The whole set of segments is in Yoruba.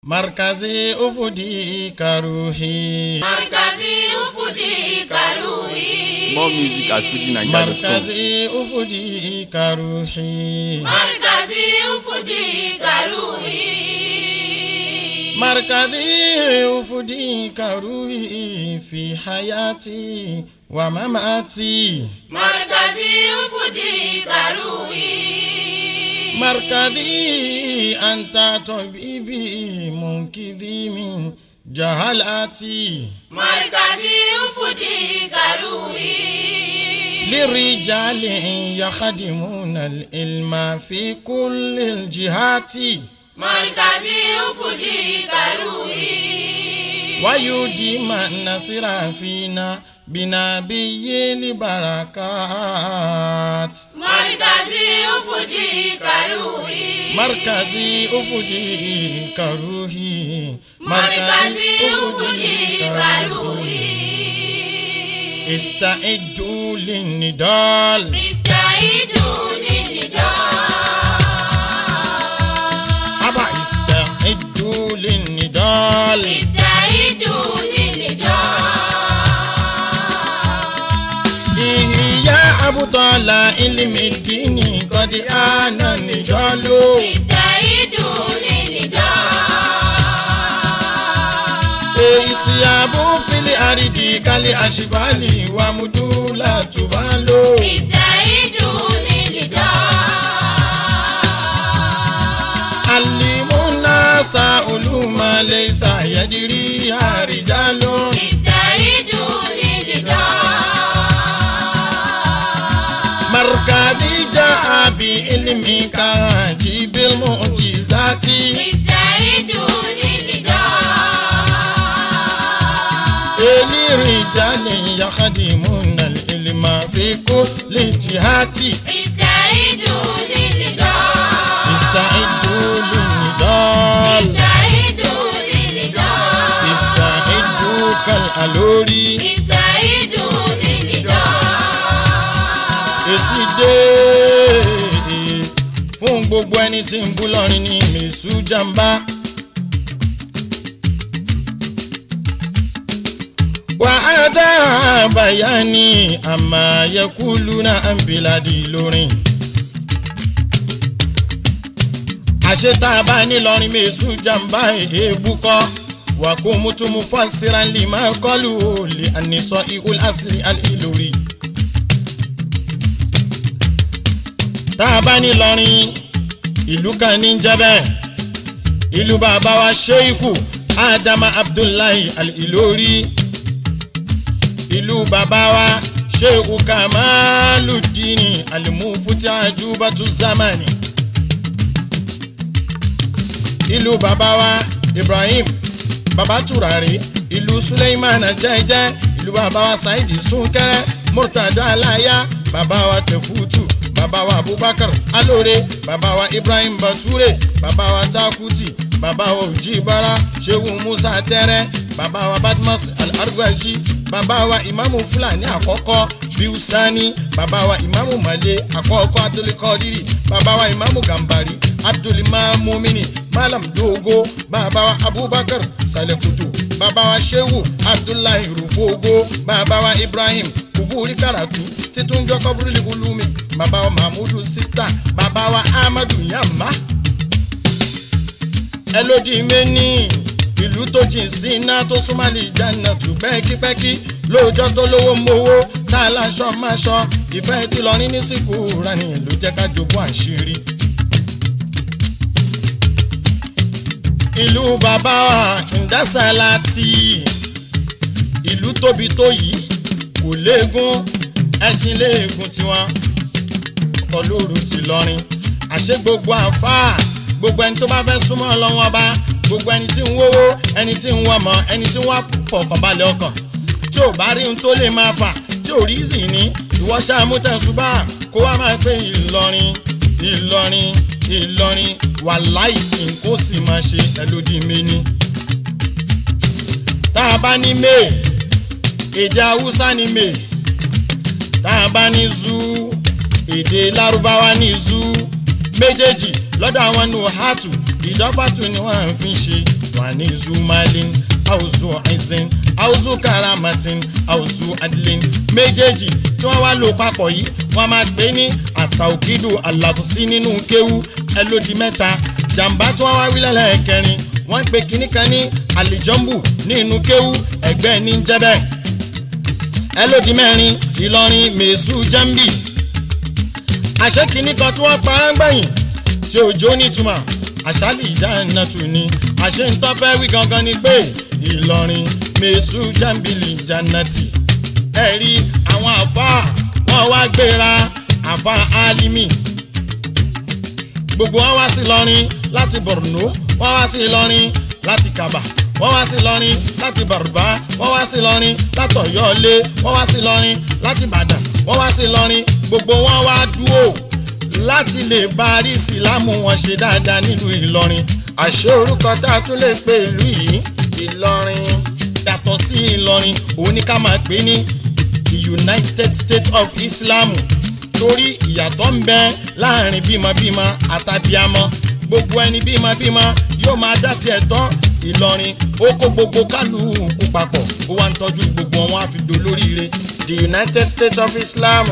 markazi ufudi karuhi markazi ufudi karuhi More music at FujiNigeria.com. markazi ufudi karuhi markazi ufudi karuhi markazi ufudi karuhi fi hayati wa mamati markazi ufudi karuhi markazi anta tabibi munkidhi min jahalati markazi ufudi karuhi لرجال يخدمون العلم في كل الجهات markazi ufudi karuhi ويديم النصر فينا بنبي البركات markazi ufudi karuhi مركزي أفدي كروهي markazi ufudi karuhi استعدوا للنضال istaidu lilnidal أبا استعدوا للنضال istaidu lilnidal يا أبطال علم الدين قد آن النضال istaidu lilnidal ìsìyàbò fílẹ̀ àrídì kálí àṣìbálì wà múdúlà tùbá lò. istaidu lilnidal alimuna sa olùmọ̀lẹ́ ìsàyẹ̀dìrí àríjà lò. istaidu lilnidal markadi ja abi ilimi kan jibil mujizati. istaidu lilnidal elirija ni yakadimuna ilima fi kulli jihati. istaidu lilnidal istaidu linidal. istaidu lilnidal istaidu kal alori. istaidu lilnidal èsì dé fún gbogbo ẹni tí ń bú lọ́rin ní mèsù jàmbá. wà á dá àbàyá ní àmàyẹkùlù náà ń bìládì lórin. àṣetá bá nílọrin mèsù jàmbá èébú kọ́ wà kó mútùmú fásirà lè máa kọ́lù olè ànisọ ihul asli al-ilori. tá a bá ní lọrin ìlú kan ní jẹ́bẹ̀ ìlú bàbá wa sheikhu adama abdullahi al-ilori ìlú bàbá wa sheikhu kamaludini alimufuti ajubatu zamani ìlú bàbá wa ibrahim bàbá turari ìlú suleiman jẹ́jẹ́ ìlú bàbá wa saidi sunkẹrẹ murtada alaya bàbá wa tefutu bàbá wa abubakar alore bàbá wa ibrahim bature bàbá wa takuti bàbá wa ojibara sehu musa tẹrẹ bàbá wa badmus al-argwaji bàbá wa imamu fulani àkọ́kọ́ biusani bàbá wa imamu male àkọ́kọ́ abdulkadiri bàbá wa imamu gambari abdulmamumini malam dogo bàbá wa abubakar salekutu bàbá wa shehu abdullahi rufogo bàbá wa ibrahim kuburi karatu títún jọ kọbúrúlì ulumi bàbá wa mahmudu sita bàbá wa ahmadu yamma ẹlòdì mẹ́ni ìlú tó jìn sí iná tó súnmọ́ lè jẹ́nà tù pẹ́kípẹ́kí lóòjọ́ tó lówó mowó tá a láṣọ máṣọ ìfẹ́ tí lọ ní nísìkú rani ló jẹ́ ká jogún àṣírí. ìlú bàbá wa ǹdásálàtì ìlú tóbi tó yìí kò léegun ẹṣin léegun tiwọn ọlọ́run ti lọrin àṣé gbogbo àfáà gbogbo ẹni tó bá fẹ́ súnmọ́ ọlọ́wọ́n ọba gbogbo ẹni tí ń wówó ẹni tí ń wọmọ ẹni tí ń wá fọkànbalẹ̀ ọkàn tí ò bá rí ohun tó lè máa fà tí ò rí zì ní ìwọ ṣáàmú tẹ̀sùbà kó wá máa pé ìlọrin ìlọrin ìlọrin wàláì nǹkó sì máa ṣe ẹlòdì méní. tá a bá ní may èdè haúsá ní may tá a bá ní zoo èdè lárúbáwá ní zoo méjèèjì lọ́dọ̀ àwọn nuhatu ìdọ́fàtù ni wọ́n fi ń ṣe ní zumalin auzu izin auzu karamatin auzu adlin méjèèjì tí wọ́n wá lò papọ̀ yìí wọ́n máa pè ní àtàwùkídù àlàfùsí nínú kéwú ẹlòdì mẹ́ta jàǹbá tí wọ́n wá wí lẹ́lẹ́kẹrin wọ́n pe kinní kan ní àlìjọ́mbù nínú kéwú ẹgbẹ́ ní jẹ́bẹ̀ ẹlòdì mẹ́rin ìlọrin mèsù jambi àṣẹ kinní kan tí wọ́n pará ń gbẹ̀yìn tí òjò nítumọ̀ àṣálì ìjà iná tù ní àṣẹ ń tọ́fẹ́ wí gangan ni pé ìlọrin mèsù jambili janati ẹ̀rí àwọn àfa wọn wá gbéra àfa alimi gbogbo wọn wá sí lọrin láti borno wọn wá sí lọrin láti kaba wọ́n wá sí lọ́rin láti bàrùbá wọ́n wá sí lọ́rin láti ọ̀yọ́lé wọ́n wá sí lọ́rin láti ìbàdàn wọ́n wá sí lọ́rin gbogbo wọn wá dúró láti lè bá àrísìlámù wọn ṣe dáadáa nílùú ìlọrin àṣé orúkọ tá a tún lè pe ìlú yìí ìlọrin yàtọ̀ sí ìlọrin òun ni ká máa pè ní the united states of islam torí ìyàtọ̀ ń bẹ láàrin bímọbímọ àtàbíamọ gbogbo ẹni bímọbímọ yóò máa dá tiẹ̀ tán ìlọrin ó kó gbogbo kálukú papọ̀ ó wá ń tọ́jú gbogbo wọn á fi dolóríire the united states of islam.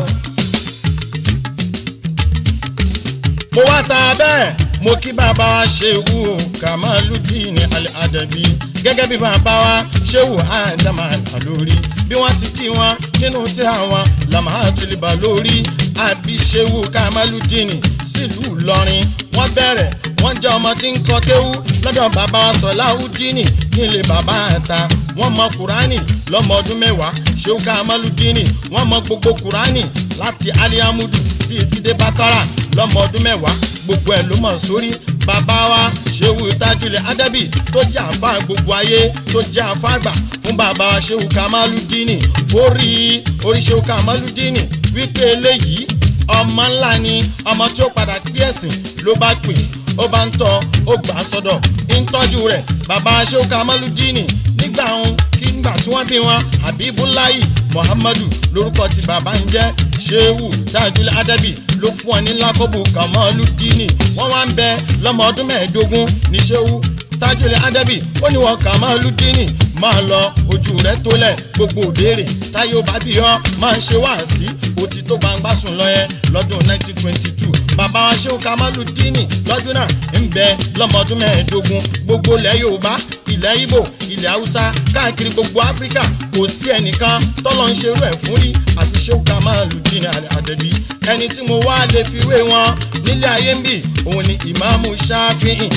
mo wá ta bẹ́ẹ̀ mo kí bàbá wa ṣéwù kamaludin al-adabi gẹ́gẹ́ bí bàbá wa ṣéwù adama lórí bí wọ́n ti kí wọn nínú tíra wọn lamahatoliba lórí àbí ṣéwù kamaludin sílùú ìlọrin wọ́n bẹ̀rẹ̀ wọ́n jẹ́ ọmọ tí ń kọ kéwú lọ́dọ̀ bàbá wa sọ̀láhùdínì nílé bàbá àta wọ́n mọ kùránì lọ́mọ ọdún mẹ́wàá ṣéwù kamaludin wọ́n mọ gbogbo kùránì láti aliamudu tí etí dé bákàrà lọ́mọ ọdún mẹ́wàá gbogbo ẹ̀ ló mọ̀ sórí bàbá wa ṣéwù tajulẹ̀ adabi tó jẹ́ àfa gbogbo ayé tó jẹ́ àfa àgbà fún bàbá wa ṣéwù kamaludini orí orí ṣéwù kamaludini wípé eléyìí ọmọ ńlá ni ọmọ tí ó padà gbé ẹ̀sìn ló bá pè ó bá ń tọ́ ó gbà á sọ́dọ̀ ń tọ́jú rẹ̀ bàbá wa ṣéwù kamaludini nígbà òun kí nígbà tí wọ́n bí wọn habibulayi muhammadu lórúkọ tí bàbá ń jẹ́ ṣéwù tajulẹ̀ adabi ló fún ọ ní lákòbù kamaludini wọ́n wá ń bẹ lọ́mọ ọdún mẹ́ẹ̀ẹ́dógún ní ṣéwù tajulẹ̀ adabi ó ní wọn kamaludini máa lọ ojú rẹ tólẹ̀ gbogbo òbéèrè táyé ó bá bí ọ máa ń ṣe wáàsí òtí tó gbangba sùn lọ yẹn lọ́dún 1922 bàbá wa ṣéwù kamaludini lọ́dún náà ń bẹ lọ́mọ ọdún mẹ́ẹ̀ẹ́dógún gbogbo ilẹ̀ yorùbá ilẹ̀ ibo ilẹ̀ haúsá káàkiri gbogbo áfíríkà kò sí ẹnìkan tọ́lọ́ ń ṣerú ẹ̀ fún rí àfi ṣéwù kamaludini àdẹ̀bí ẹni tí mo wá lè fi wé wọn nílé ayé ń bì òun ni ìmáàmù ṣáfihìn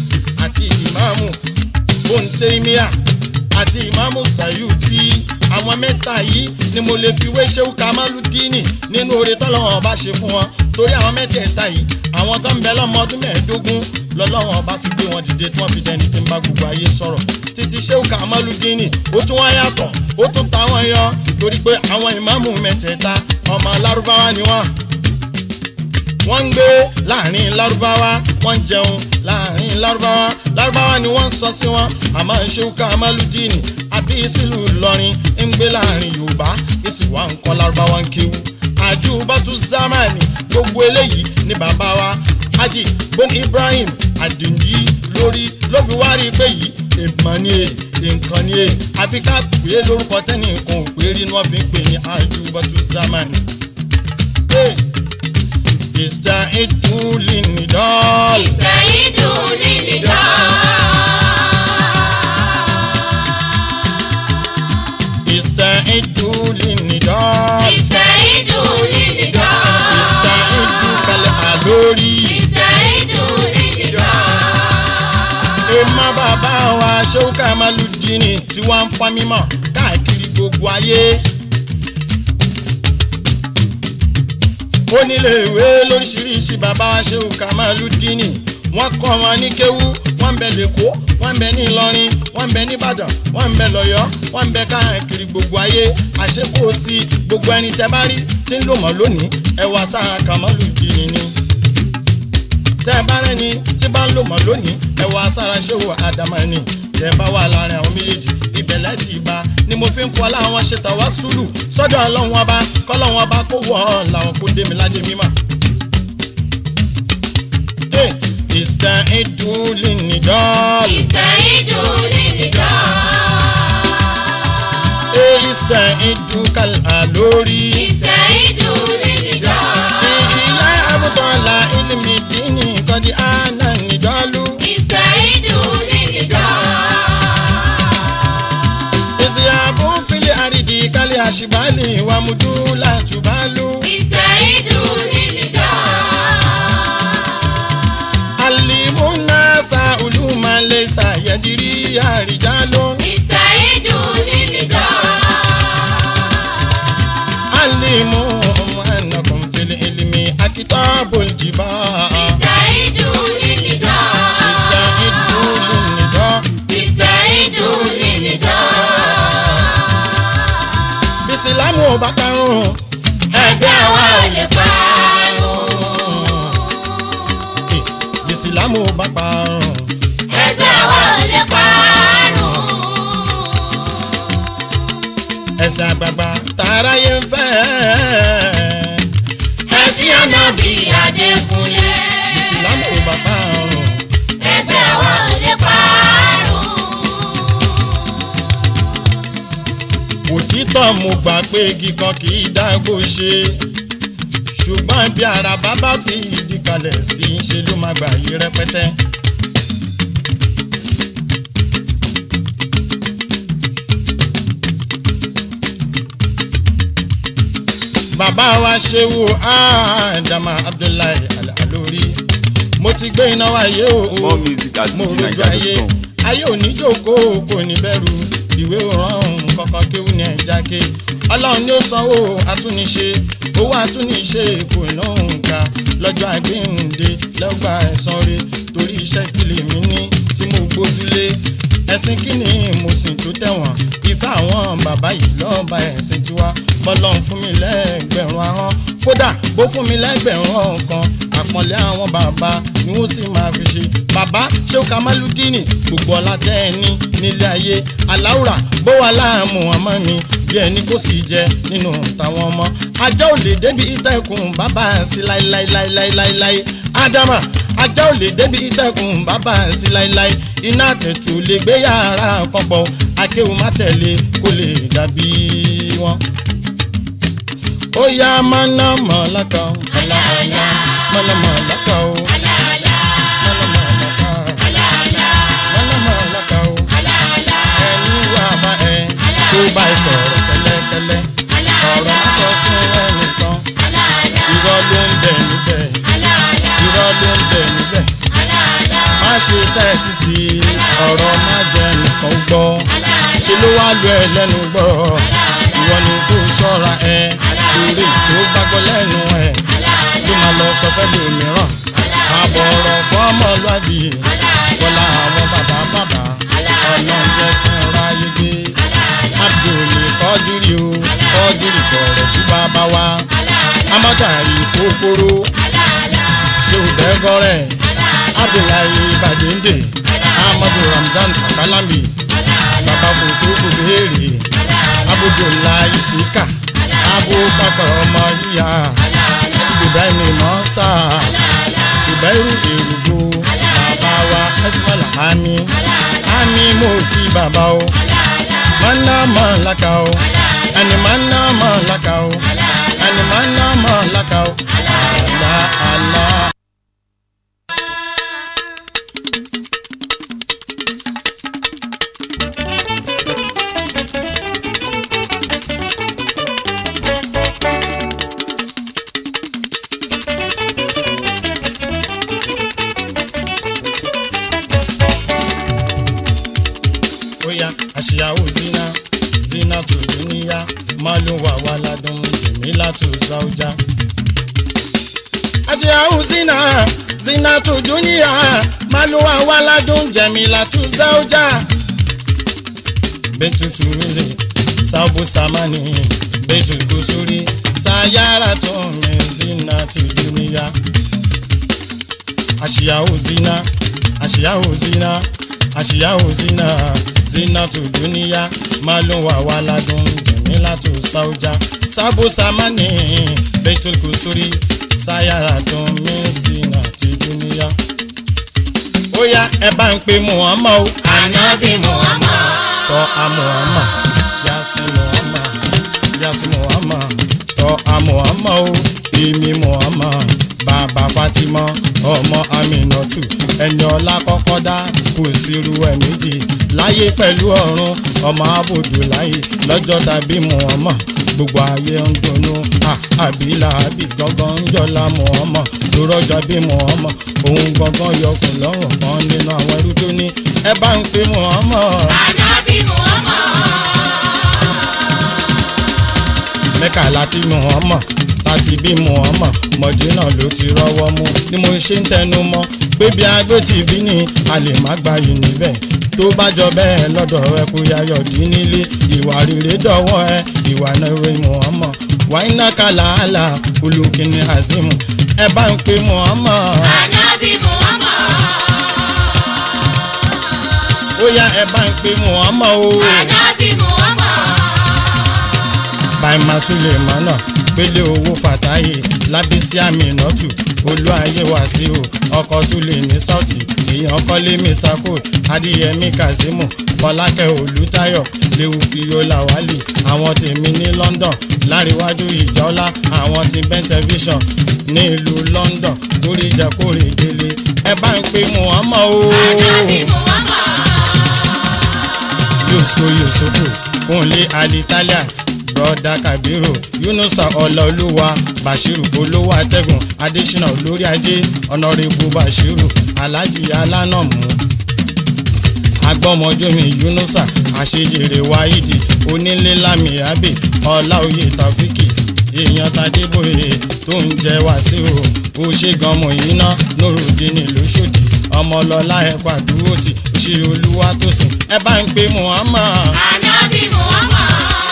àti ìmáàmù bóńtẹ́míà àti ìmáàmù sayuti àwọn mẹ́ta yìí ni mo lè fi wé ṣéwù kamaludini nínú oore tọ́lọ́wọ́n ọba ṣe fún wọn torí àwọn mẹ́tẹ̀ẹ̀ta yìí àwọn kan ń bẹ lọ́mọ ọdún mẹ́ẹ̀ẹ́dógún lọ́lọ́wọ́n ọba fi gbé wọn dìde tí wọ́n fi dẹni tí ń bá gbogbo ayé sọ̀rọ̀ títí ṣéwù kamaludini ó tún wá yàtọ̀ ó tún ta wọn yọ torí pé àwọn ìmáàmù mẹ́tẹ̀ẹ̀ta ọmọ lárúbáwá ni wọ́n wọ́n ń gbé láàrin lárúbáwá wọ́n ń jẹun láàrin lárúbáwá lárúbáwá ni wọ́n ń sọ sí wọn àmọ́ ṣéwù kamaludini àbí sílùú ìlọrin ń gbé láàrin yorùbá èsì wà ń kọ́ lárúbáwá ń kéwú àjù bàtú zamani gbogbo eléyìí ni bàbá wa haji bon ibrahim adindi lórí ló fi wá rí i pé yìí èèmọ̀ ni è nǹkan ni è àfi ká pè é lórúkọ tẹ́nì nǹkan ò pé rí ni wọ́n fi ń pè ní àjù bàtú zamani. Hey. استعدوا للنضال استعيدوا للنضال استعدوا للنضال استعيدوا للنضال استعدوا كالعلوري استعيدوا للنضال èèmọ̀ bàbá wa ṣéwú kamaludini tí wọ́n ń fa mímọ̀ káàkiri gbogbo ayé. oníléèwé lóríṣiríṣi bàbá wa ṣéwú kamaludini wọ́n kọ́ wọn ní kéwú wọ́n ń bẹ lẹ́kọ̀ọ́ wọ́n ń bẹ ní ìlọrin wọ́n ń bẹ nìbàdàn wọ́n ń bẹ lọ́yọ́ wọ́n ń bẹ káàkiri gbogbo ayé àṣekò sí gbogbo ẹni tẹ́ bá rí tí ń lò mọ́ lónìí ẹwà sáà kamaludini ni tẹ́ ẹ bá rẹ́ni tí bá ń lò mọ́ lónìí ẹ wọ asára ṣéwò àdàmọ́ni tẹ́ ẹ bá wà láàrin àwọn méjèèjì ìbẹ̀lẹ̀ ti bá ni mo fi ń fọ láwọn ṣe tàwa sùúrù sọ́dọ̀ ọlọ́run ọba kọ́lọ́run ọba kó wọ̀ ọ́ làwọn kó dé mi ládé mímọ́. ìsìtàn ìdúlì nìdọ́ọ̀lù استعيدوا yadiri àríjáló ìsàìdù nílìdá. alimu anakum fil ilmi akitabul jiba ìsàìdù nílìdá. istaidu linnida ìsàìdù nílìdá. bisilamu ò bá karùn ẹgbẹ́ wa ò lè parun. bisilamu ò bá parun ẹgbẹ́ wa ò lè parun. ẹsẹ̀ àgbààgbà tààráyé ń fẹ́ ẹ̀sìn ànábì Adékúnlé. bisilamu ò bá parun ẹgbẹ́ wa ò lè parun. òtítọ́ mo gbà pé igi kan kì í dágbó ṣe ṣùgbọ́n bí àràbá bá fi ìdí kalẹ̀ sí í ṣe ló máa gbà yí rẹpẹtẹ. bàbá wa ṣéwù ádámà abdullahi alalórí mo ti gbé iná wáyé o More music at mo rojú ayé fujininja.com. ayé òní jókòó kò ní bẹ̀rù ìwé òràn kọ̀ọ̀kan kéwù ní ẹja ké ọlọ́run ni ó sanwó àtúnṣe owó àtúnṣe kò náà ń ga lọ́jọ́ àgbéǹde lọ́gbà ẹ̀san re torí iṣẹ́ kìlì mi ní tí mo gbójúlé ẹ̀sìn kìíní mo sì tó tẹ̀wọ̀n ìfẹ́ àwọn bàbá yìí lọ́ọ̀bà ẹ̀sìn tiwa bọ́lọ́run fún mi lẹ́gbẹ̀rún ahọ́n kódà bó fún mi lẹ́gbẹ̀rún ọ̀kan àpọ̀nlé àwọn bàbá ni wọ́n sì máa fi ṣe bàbá ṣé kamaludini gbogbo ọlá tẹ́ ẹ ní nílé ayé aláwùrà bó wà láàmú ọmọ mi bí ẹni kò sì jẹ nínú tàwọn ọmọ ajá ò lè débi ìtẹ̀kùn bàbá sí láíláíláíláíláí ádámà ajá ò lè débi ìtẹ̀kùn bàbá sí láíláí iná àtẹ̀tù lè gbé yàrá pọ̀pọ̀ akéwù má tẹ̀lé kó lè dàbí wọn. ó yá mọ̀nàmọ́láka Àlàálá, mọ̀nàmọ́láka o àlàálá, mọ̀nàmọ́láka àlàálá, mọ̀nàmọ́láka o àlàálá, ẹni wà bá ẹ tó bá ẹ sọ̀rọ̀ kẹ́lẹ́kẹ́lẹ́ ọ̀rọ̀ á sọ fún ẹnìkan àlàálá, irọ́ ló ń bẹ níbẹ̀ àlàálá, irọ́ ló ń bẹ níbẹ̀ àlàálá, má ṣe tẹ́tí sí i ọ̀rọ̀ má jẹ́ nìkan gbọ́ ṣe ló wá lu ẹ lẹ́nu gbọ́rọ̀ ìwọ ni kó ṣọ́ra ẹ torí tó gbàgbọ́ lẹ́nu ẹ ló máa lọ sọ fẹ́ lómìíràn àbọ̀ ọ̀rọ̀ fún ọmọlúwàbí wọlá àwọn bàbá bàbá ọlọ́run jẹ́ kí n ráyé gbé abdul kọ́dírì o kọ́dírì kọ̀rọ̀ bí bàbá wa amọ́jà ìkókóró ṣéwù dẹ́gọ́rẹ́ abdullahi badende amadu ramdan akalambi baba kòtò kòbéèrè abudulayi sika abubakar ọmọ yíya ibrahim mọ́sá subairu èrúgbó bàbá wa esmal ami ami mo kí bàbá o mana mọ̀ laka o ẹni mana mọ̀ laka o ẹni mana mọ̀ laka o àlá àlá. oya àṣìyàwó zina zina tó dúníyà maluwa waladun jẹmílà tó záwùjá. àṣìyàwó zina zina tó dúníyà maluwa waladun jẹmílà tó záwùjá. bẹ́tùtù rẹ̀ sábò sàmánì bẹ́tùtù kùsùrì sayara tó mi zina tó dúníyà. àṣìyàwó zina àṣìyàwó zina àṣìyàwó zina zina tó dúníyà máa ló wà wá ládùn jẹ̀mílà tó sáújà sábò sámánì bẹ́tùl kùsùrì sáyàrá tó mí zina ti dúníyà. ó yá ẹ bá ń pe muhammad o Ànábì Muhammad. tọ́ a muhammad yasi muhammad yasi muhammad tọ́ a muhammad o èmi muhammad bàbá fatima ọmọ aminatu ẹni ọlá kọ́kọ́ dá kò sí sírú ẹ̀ méjì láyé pẹ̀lú ọ̀run ọmọ abòdù láyé lọ́jọ́ tàbí Muhammad gbogbo ayé ń dunnú àbílà àbí gangan ń jọlá Muhammad tó rọ́jọ́ bí Muhammad òun gangan yọkùn lọ́rùn kan nínú àwọn ẹrú tó ní ẹ bá ń pe Muhammad. Ànábì Muhammad. mẹ́kà láti Muhammad láti bí Muhammad mọ̀dínà ló ti rọ́wọ́ mú ni mo ṣe ń tẹnu mọ́ pé bí agbé ti bí ni a lè má gba yìí níbẹ̀ tó bá jọ bẹ́ẹ̀ lọ́dọ̀ ẹ kó yayọ̀ dín nílé ìwà rere dọ̀wọ́ ẹ ìwà náà rẹ Muhammad wáyínà kàlàálà olùkíní azimu ẹ bá ń pe Muhammad Ànábì Muhammad. ó yá ẹ bá ń pe Muhammad o. Ànábì Muhammad. bàìmà sulemana pélé owó fàtáyé lábísí àmìnàtù olú ayé wàsíù ọkọ̀ tún lè ní sọ́ọ̀tì èèyàn kọ́lé mr cole adéyẹmí kazeemu fọlákẹ́ olùtayọ̀ léwu fiola wálì àwọn tèmi ní london láríwájú ìjọlá àwọn ti ben television ní ìlú london lórí ìjẹkórè délé ẹ bá ń pe muhammad o Ànábì Muhammad. yusufu yusufu kúnlé alitalia broda kabiru yunusa ọlọlúwa bashiru olówó atẹ́gùn adésínà olórí ajé ọ̀nàrẹ́bù bashiru alhaji alánàmú agbọ́mọjọ́mi yunusa àṣejèrè wáídì onílé lámì abe ọláòye tàfíkì èèyàn tadébóyè tó ń jẹ wàsíù ó ṣe ganmọ yìí ná nórùdíní lóṣòdì ọmọlọlá ẹ̀kọ́ àdúró tì ṣe olúwa tó sìn ẹ bá ń pe muhammad Ànábì Muhammad.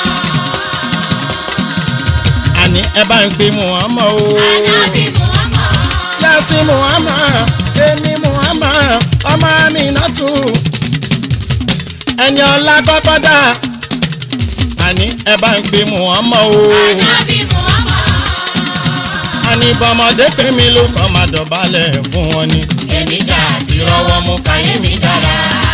àní ẹ bá ń pe muhammad o. Ànábì Muhammad. yasi muhammad èmi muhammad ọmọ mi nọ́tù ẹni ọlá kọ́kọ́ dá àní ẹ bá ń pe muhammad o. Ànábì Muhammad. àní bọ́mọdé pé mi ló kọ́ máa dọ̀bálẹ̀ fún wọn ni. Èmi ṣáà ti rọ́wọ́ mú káyé mi dára.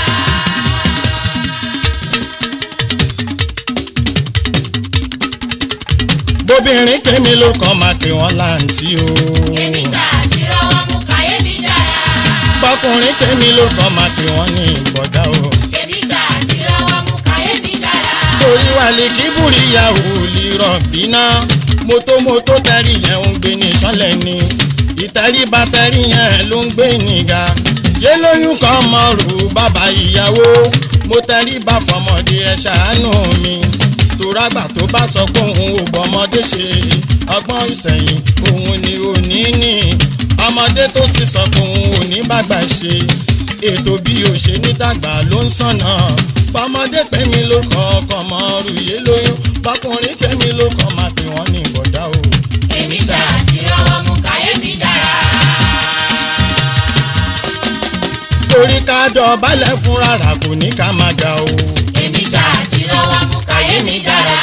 bóbìnrin pé mi ló kọ́ máa pè wọ́n láǹtí o. Èmi ṣáà ti rọ́wọ́ mú káyé mi dára. bọ́kùnrin pé mi ló kọ́ máa pè wọ́n ní ìbọ̀dá o. Èmi ṣáà ti rọ́wọ́ mú káyé mi dára. torí wà lè kí búríyà ò lè rọ̀ bínà mótómótó tẹ́rì yẹn ń gbé ní sọ́lẹ̀ ni ìtẹríba tẹ́rì yẹn ló ń gbé níga yé lóyún kan mọ̀rù bàbá ìyàwó mo tẹríba fọmọdé ẹ ṣàánú mi tòrágbà tó bá sọ pé òun ò bọ́mọdé ṣe ọgbọ́n ìsẹ̀yìn òun ni òní ní ọmọdé tó sì sọ pé òun ò ní bàgbà ṣe ètò bí o ṣe ní dàgbà ló ń sànà bọ́mọdé pèmí ló kọ́ ọkọ̀ mọ́ rúyé lóyún bọ́kùnrin pèmí ló kọ́ máa pè wọ́n ní ìbọ̀dá o. Èmi ṣáà ti rọ́wọ́ mú káyé mi dára. torí ká dọ̀bálẹ̀ fún rárá kò ní ká máa ga o. Èmi ṣáà ti rọ́wọ́ mú káyé mi dára.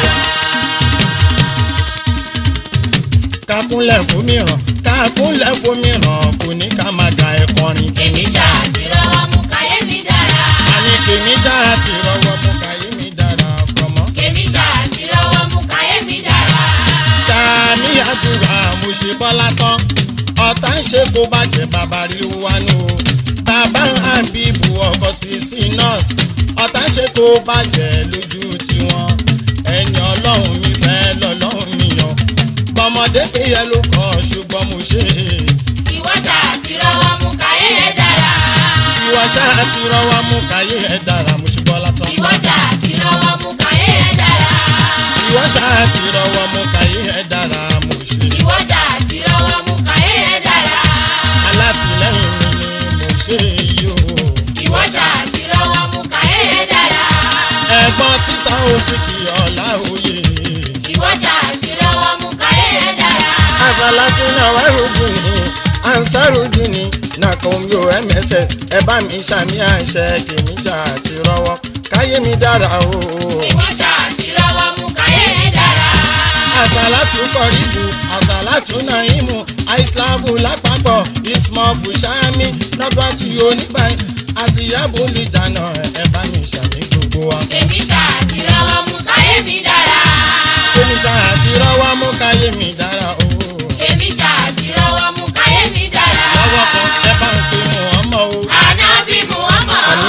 ká kúnlẹ̀ fún mìíràn ká kúnlẹ̀ fún mìíràn kò ní ká máa ga ẹ̀kọrin. Èmi ṣáà ti rọ́wọ́ mú káyé mi dára. àní kèmí ṣáà ti rọwọ́ mú káyé mi dára pọ̀mọ́. Èmi ṣáà ti rọ́wọ́ mú káyé mi dára. sàmì àdúrà mo ṣe bọ́lá tán ọ̀tá ń ṣe kó bàjẹ́ bàbá rí wánú o bàbá àbíbù ọkọ̀ sí sí nọ́ọ̀sì ọ̀tá ń ṣe kó bàjẹ́ lójú tiwọn ẹni ọlọ́run mi fẹ́ lọ́lọ́run mi yàn bọ́mọdé pé yẹ ló kọ́ ṣùgbọ́n mo ṣe Ìwọ ṣáà ti rọ́wọ́ mú káyé ẹ̀ dára. ìwọ ṣáà ti rọwọ́ mú káyé ẹ̀ dára mo ṣe bọ́lá tán Ìwọ ṣáà ti rọ́wọ́ mú káyé ẹ̀ dára. ìwọ ṣáà ti rọwọ́ mú káyé ẹ̀ dára mo ṣe Ìwọ ṣáà ti rọ́wọ́ mú káyé ẹ̀ dára. alátìlẹ́yìn mi ni mo ṣe yìí o. Ìwọ ṣáà ti rọ́wọ́ mú káyé ẹ̀ dára. ẹ̀gbọ́n títà òfìkì ọ̀la òye. Ìwọ ṣáà ti rọ́wọ́ mú káyé ẹ̀ dára. àṣàlátú náà wá rògbò ní ansarudi ní nàkóńyò ms ẹ bá mi ṣàmì àṣẹ kèmí ṣàti rọwọ káyé mi dára o. Ìwọ ṣáà ti rọ́wọ́ mú káyé ẹ̀ dára. àṣàlátú kọ̀ríbù àṣàlátú nàímù àìsílámù lápapọ̀ ismọ̀fù ṣáàmì nọ́gbàtú oníbàyí àṣìyàbò lè jànà ẹ bá mi ṣàmì gbogbo wa. Èmi ṣáà ti rọ́wọ́ mú káyé mi dára. kèmí ṣàti rọwọ mú káyé mi dára o. Èmi ṣáà ti rọ́wọ́ mú káyé mi dára. lọ́wọ́ kan ẹ bá ń pe Muhammad o. Ànábì Muhammad.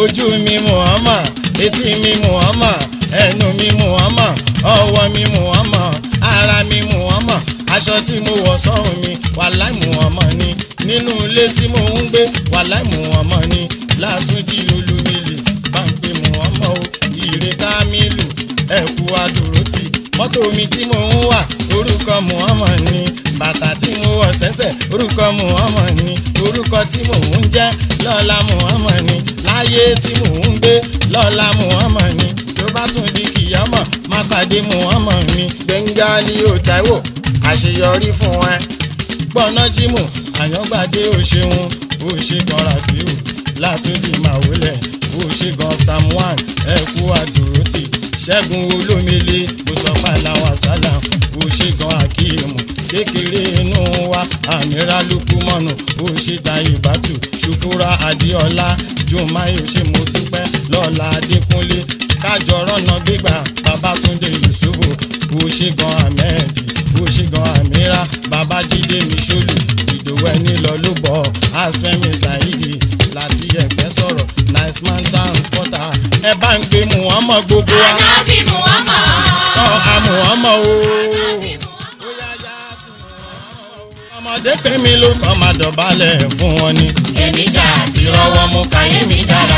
ojú mi muhammad etí mi muhammad ẹnu mi muhammad ọwọ́ mi muhammad ara mi muhammad aṣọ tí mo wọ̀ sọ́run mi wàláì muhammad ni nínú ilé tí mo ń gbé wàláì muhammad ni látúndì olúmilì bá ń pè muhammad o ire kámílù ẹ̀kú adòrótì mọ́tò mi tí mo ń wà orúkọ muhammad ni bàtà tí mo wọ̀ sẹ́sẹ̀ orúkọ muhammad ni orúkọ tí mò ń jẹ́ lọ́la muhammad ni láyé tí mò ń gbé lọ́la muhammad ni tó bá tún di kìyàmọ̀ má pàdé muhammad mi gbẹ̀ngà ni ó táíwò àṣeyọrí fún ẹ gbọ́ná jímù àyàngbádé ò ṣeun ó ṣe gan rafiu látúndì màwólẹ̀ ó ṣe gan samuel ẹ̀kú àdúrótì ṣẹ́gun olómele ó sọ pàlàwà sálà ó ṣe gan akíyèmù kékeré inú wa àmìrà lukumọ̀nù ó ṣe ta ìbátù ṣùkúra adéọlá jùmáyò ṣe mo dúpẹ́ lọ́la adékúnlé kájọ rọ́nà gbígbà babatunde yusufu ó ṣe gan ahmed ó ṣe gan amira babájídé miṣolù ìdòwẹ́ nílọ ló bọ̀ asfẹ́mi saidi láti ẹ̀gbẹ́ sọ̀rọ̀ nice man transporter ẹ bá ń gbé muhammed gbogbo wa Ànábì Muhammad. kọ́ àmùhámọ́ o. Ànábì Muhammad. Ó yá yá sí Muhammad o. ọmọdé pé mi ló kọ́ máa dọ̀bálẹ̀ fún wọn ni. Èmi ṣáà ti rọ́wọ́ mú káyé mi dára.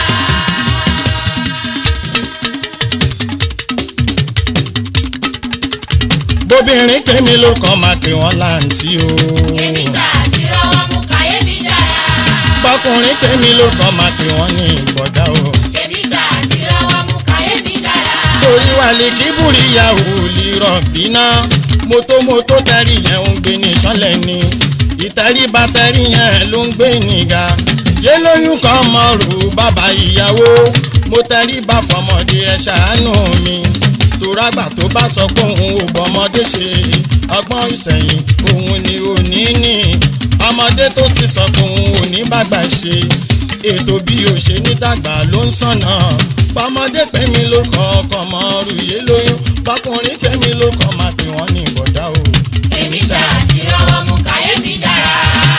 bóbìnrin pé mi ló kọ́ máa pè wọ́n láǹtí o. Èmi ṣáà ti rọ́wọ́ mú káyé mi dára. bọ́kùnrin pé mi ló kọ́ máa pè wọ́n ní ìbọ̀dá o. Èmi ṣáà ti rọ́wọ́ mú káyé mi dára. torí wà lè kí búríyà ò lè rọ̀ bínà mótómótó tẹ́rì yẹn ń gbé ní sọ́lẹ̀ ni ìtẹríba tẹ́rì yẹn ló ń gbé níga yé lóyún kan mọ̀rù bàbá ìyàwó mo tẹríba fọmọdé ẹ ṣàánú mi torágbà tó bá sọ pé òun ò bọ́mọdé ṣe ọgbọ́n ìsẹ̀yìn òun ni òní ní ọmọdé tó sì sọ pé òun ò ní bàgbà ṣe ètò bí o ṣe ní dàgbà ló ń sànà bọ́mọdé pé mi ló kọ́ ọkọ̀ mọ́ rúyé lóyún bọ́kùnrin pé mi ló kọ́ máa pè wọ́n ní ìbọ̀dá o. Èmi ṣáà ti rọ́wọ́ mú káyé mi dára.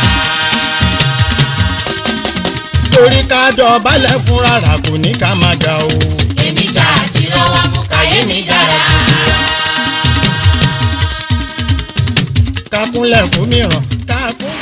torí ká dọ̀bálẹ̀ fún rárá kò ní ká máa ga o. Èmi ṣáà ti rọ́wọ́ mú káyé mi dára. ká kúnlẹ̀ fún mìíràn ká kúnlẹ̀.